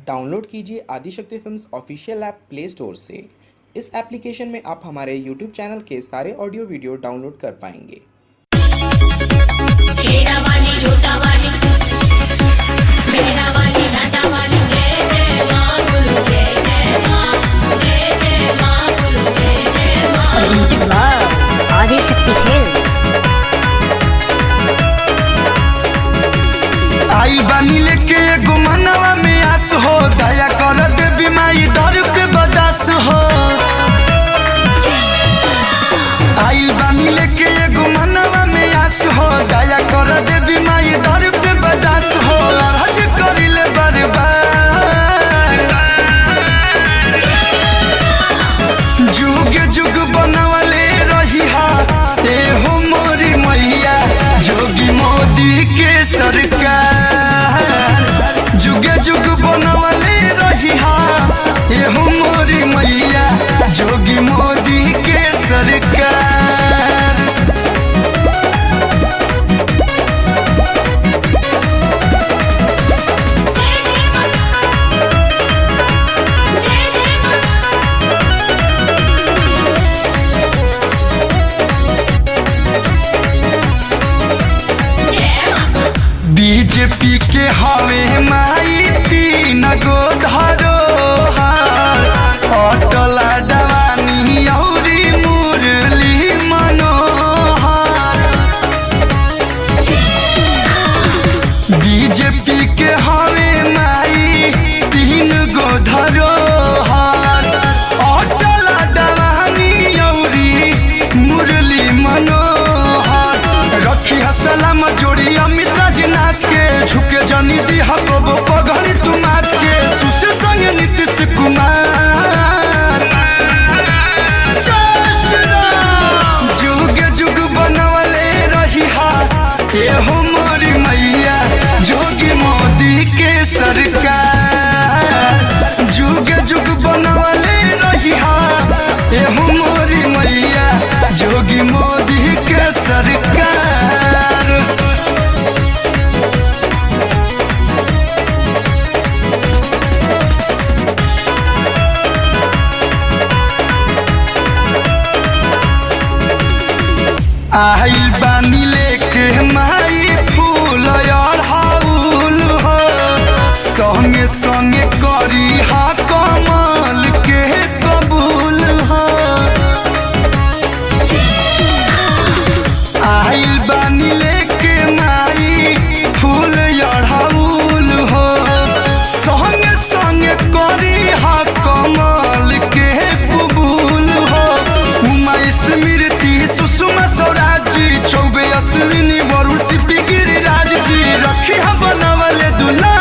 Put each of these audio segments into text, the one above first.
Download कीजिए Adishakti films official app play store से इस एप्लीकेशन में आप हमारे यूट्यूब चैनल के सारे ऑडियो वीडियो डाउनलोड कर पाएंगे शेरा वाली जोटा वाली मेरा वाली लाटा वाली जय जय माँ बोलो जय जय माँ जय जय माँ बोलो जय जय माँ Presented by Adishakti Films. आई बानी लेके एगो मनवा में आस हो दया कर दे बीमारी दर पे बदास हो आई बानी लेके एगो मनवा में आस हो दया कर दे बीमारी दर पे बदास हो हज करिले बर्बाद जुग जुग बनवले रही हा ए हो मोरी मैया जोगी मोदी के सरकार जुगे जुग बनवले रही हा ए हो मोरी मैया जोगी मोदी के सरकार जय जय माँ जय माँ बीजेपी के हवे माई तीन गो धरो अटल डवानी औरी मुरली मनोहर बीजेपी के हवे माई तीन गो धरोहर अटल डवानी औरी मुरली मनोहर रखी सलाम जोड़ी अमित राजनाथ के झुके जनी दी हबो पगड़ी तू मात के सुशील संग नीतीश कुमार जय श्री राम। जुग जुग बनवले रही हा ए हो मोरी मैया जोगी मोदी के सरकार जुग जुग बनवले रही हा ए हो मोरी मैया जोगी मोदी के सरकार आइल बानी लेके माई फूल अढ़ाउल हो संगे संगे करी हा कमल के कबूल हो आइल बानी लेके माई फूल अढ़ाउल हो संगे संगे करी हा कमल के कबूल हो उमा स्मृति सुषमा स्वराज जी चौबे अश्विनी वरुण सिपी गिरिराज जी रखी हम बनवले दुल्हा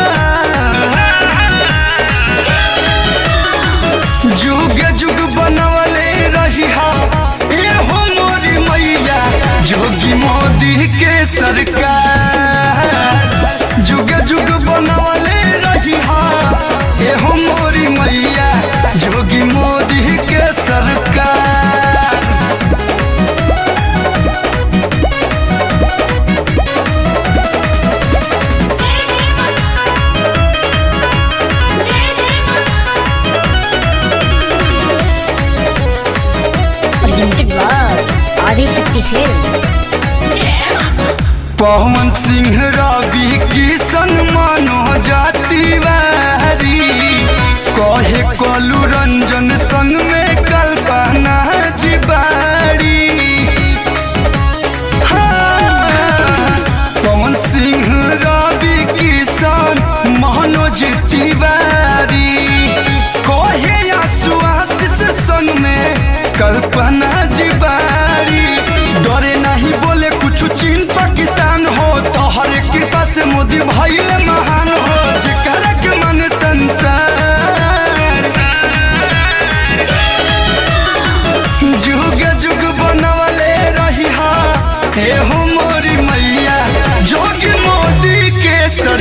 जुग जुग बनवले रही हा ए हो मोरी मैया जोगी मोदी के सरकार जुग जुग बनवले रही हा ए हो मोरी मैया जोगी मोदी के सरकार जय जय माँ Presented by Adishakti Films. जय माँ पवन सिंह रवि किशन मनोज तिवारी कहे कलू रंजन संग में कल्पना जिबारी हाँ, पवन सिंह रवि किशन मनोज तिवारी कहे आसु आशीष संग में कल्पना जिबारी डरे नहीं बोले कुछ चीन पाकिस्तान हो तोहर कृपा से मोदी भइले महान हो जेकर के मन संसार जुग जुग बनवले रही हा हे हो मोरी मैया जोगी मोदी के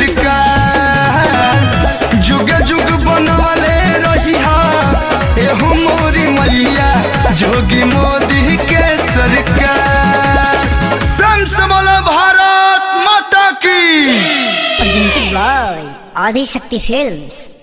सरकार जुग जुग बनवले रही हा हे हो मोरी मैया जोगी मोदी के सरकार प्रेम से बोला भारत माता की Presented by Adishakti Films.